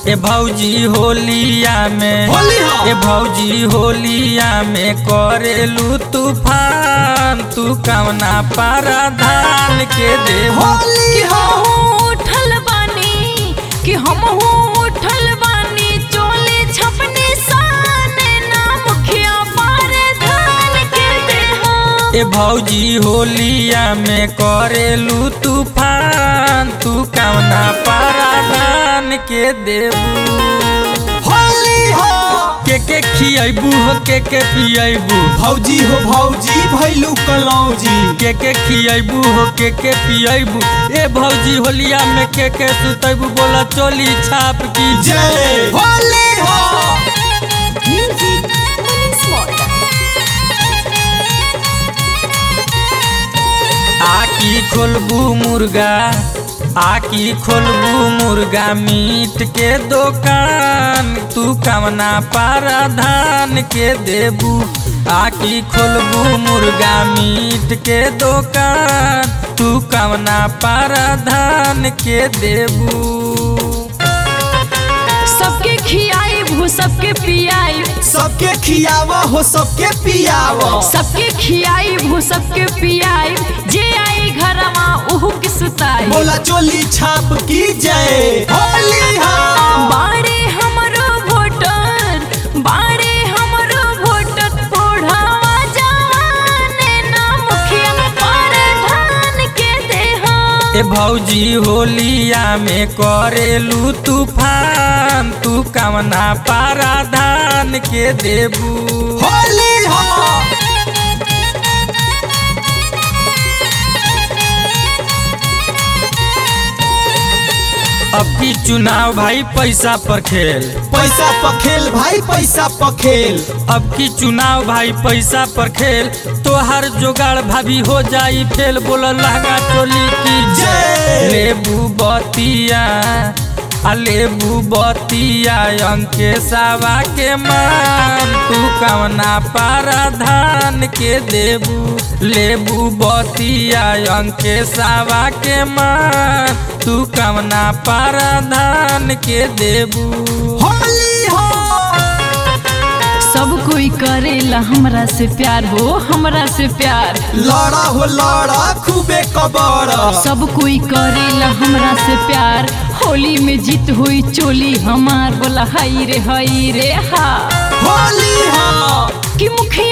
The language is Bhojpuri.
ए भौजी होलिया में होली हो। ए भौजी होलिया में करेलू तूफान तू कवना पारा धान के देबू होली कि हो हमहू उठल बानी कि हमहू उठल बानी चोले छपने साने ना मुखिया पारे धान के देहा ए भौजी होलिया में करेलू तूफान तू कवना पारा धान के देबू होली हो के के खियबू हो के के पियबू भौजी हो भौजी भैलू कलौजी के के खियबू हो के के पियबू ए भौजी होलिया में के के सुतबू बोला चोली छाप की जय होली हो म्यूजिक स्मॉल आकी खोलबू मुर्गा आकी खोलबू मुर्गा मीट के दुकान तू कवना पारा धान के देबू आकी खोलबू मुर्गा मीट के दुकान तू कवना पारा धान के देबू सबके खियाई भू सबके पियाई सबके खियावा हो सबके पियावा सबके खियाई भू सबके पियाई जे आई घरमा उहु के सुताई बोला चोली छाप की जय होली हो बाड़े हमरो वोटर बाड़े हमरो वोटर ओढ़ावा जवाने ना मुखिया पर धान के देहा ए भौजी होलिया में करेलू तूफान तू कवना पारा धान के देबू होली हो अब की चुनाव भाई पैसा पर खेल पैसा पखेल भाई पैसा पखेल अब की चुनाव भाई पैसा पर खेल तोहर जोगाड़ भाभी हो जाई फेल बोल लहंगा चोली की जय। लेबू बतिया आ लेबू बतिया अंके सावा के मान तू कवना पारा धान के देबू लेबू बतिया अंके सावा के मान तू कवना पारा धान के देबू होली हो सब कोई करेला हमरा से प्यार हो हमरा से प्यार लड़ा हो लड़ा खूबे कबड़ा सब कोई करेला हमरा से प्यार होली में जीत हुई चोली हमार बोला हाई रे हाई रे हा होली हो कि मुखिया